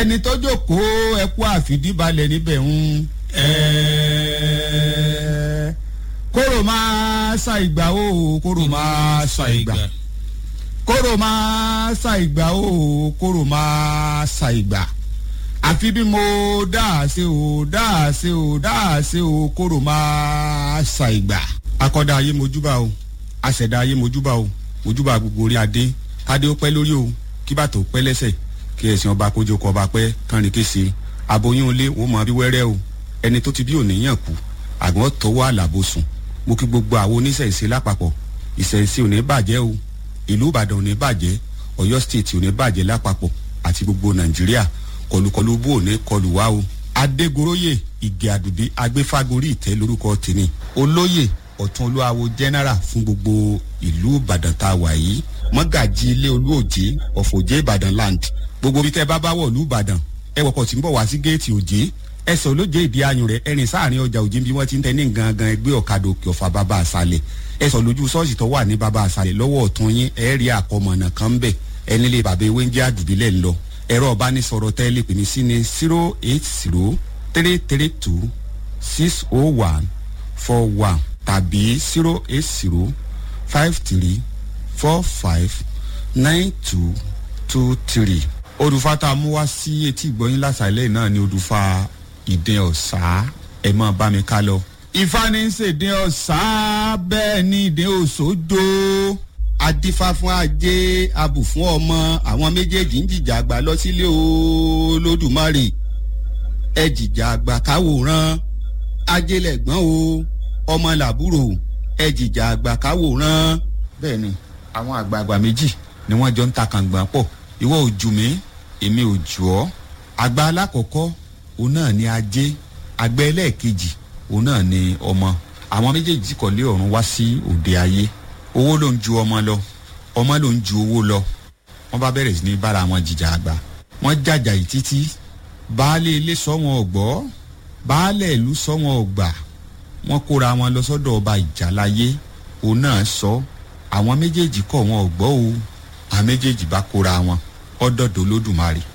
ẹni tó jókòó ẹkú àfìdíbalẹ̀ níbẹ̀ ń kóró máa sa ìgbà o kóró máa sa ìgbà kóró máa sa ìgbà o kóró máa sa ìgbà àfi bí mo dáa ṣe o dáa ṣe o dáa ṣe o kóró máa sa ìgbà. akọ́dá ayé mojúbà o aṣẹ̀dá ayé mojúbà o mojúbà gbogbo orí adé kádé ó pẹ́ lórí o kí bàtò pẹ́ lẹ́sẹ̀ kí ẹ̀sìn ọba kójú kọ ọba pẹ́ kánrin kése aboyún ilé wọ́n mọ bí wẹ́rẹ́ o ẹni tó ti bí òníyàn kú àgbọn tọwọ́ àlàbò sùn mo kí gbogbo àwọn oníṣẹ̀ṣe lápapọ̀ ìṣẹ̀ṣe ò ní bàjẹ́ o ìlú ìbàdàn ò ní bàjẹ́ ọ̀yọ́ state ò ní bàjẹ́ lápapọ̀ àti gbogbo nàìjíríà kọlùkọlù bó ò ní kọlù wá o adégoróyè ìgè àdùdí agbéfágorí ìtẹ́ lórúkọ tèmi olóyè ọ̀tún olúwawo general fún gbogbo ìlú ìbàdàn tá a wà yìí mọ́gàjì ilé olúòjé ọ̀fọ̀jẹ́ ìbàdàn land gbogbo bí tẹ́ bá bá wọ̀ ìlú ìbàdàn ẹ wọkọ̀ tí ń bọ̀ wá sí géètì òjé ẹsẹ̀ olóje ìdí ayùn rẹ̀ ẹ̀rìn sáàrin ọjà òjé bí wọ́n ti ń tẹ́ ní gangan ẹgbẹ́ ọ̀kadà òkè ọ̀fà bàbá àṣàlẹ̀ ẹsẹ̀ lójú ṣọ́ọ̀ṣì tó wà ní bàbá àṣàlẹ̀ lọ́wọ́ ọ̀tún yín ẹ̀ rí àkọmọ̀nà kan bẹ̀ ẹni lè bàbá ewé ń jẹ́ àdùbílẹ̀ ńlọ ẹ̀rọ ọ̀bánisọ̀rọ̀ tẹ́lẹ̀ pè mí sí ní zero eight zero three three two six oh one four one tàbí zero eight zero five three four five nine two two three odùfà tá a mú wá sí etí ìgbọ́yìn lásàlẹ̀ náà ni odùfà ìdín ọ̀sá ẹ̀ máa bá mi ká lọ. ifá ní í ṣèdín ọ̀sá bẹ́ẹ̀ ni ìdín òṣòjò adífá fún ajé abù fún ọmọ àwọn méjèèjì ń jìjà àgbà lọ sílé olódùmarè ẹ jìjà àgbà káwòrán ajé lẹ̀gbọ́n o ọmọ làbúrò ẹ jìjà àgbà káwòrán bẹ́ẹ̀ ni àwọn àgbààgbà méjì ni wọ́n jọ ń ta kàngbọ̀n pọ̀ ìwọ ò jù mí èmi ò jù ọ́ àgbà alákọ̀ọ́kọ́ òun náà ni ajé àgbà ẹlẹ́ẹ̀kejì òun náà ni ọmọ àwọn méjèèjì kọ̀lé ọ̀run wá sí òde ayé owó ló ń ju ọmọ lọ ọmọ ló ń ju owó lọ wọ́n bá bẹ̀rẹ̀ sí ní bára wọn jìjà àgbà wọ́n jàjà yìí títí baálé ilé sọ wọn ọ̀gbọ́ baálé ìlú sọ wọn ọ̀gbà wọ́n kóra wọn lọ sọ́dọ̀ ọba ìjàláyé òun náà sọ àwọn méjèèjì kọ̀ wọn ọ̀gbọ́ o àwọn méjèèjì bá kóra wọn ọdọọdọ lódùmarè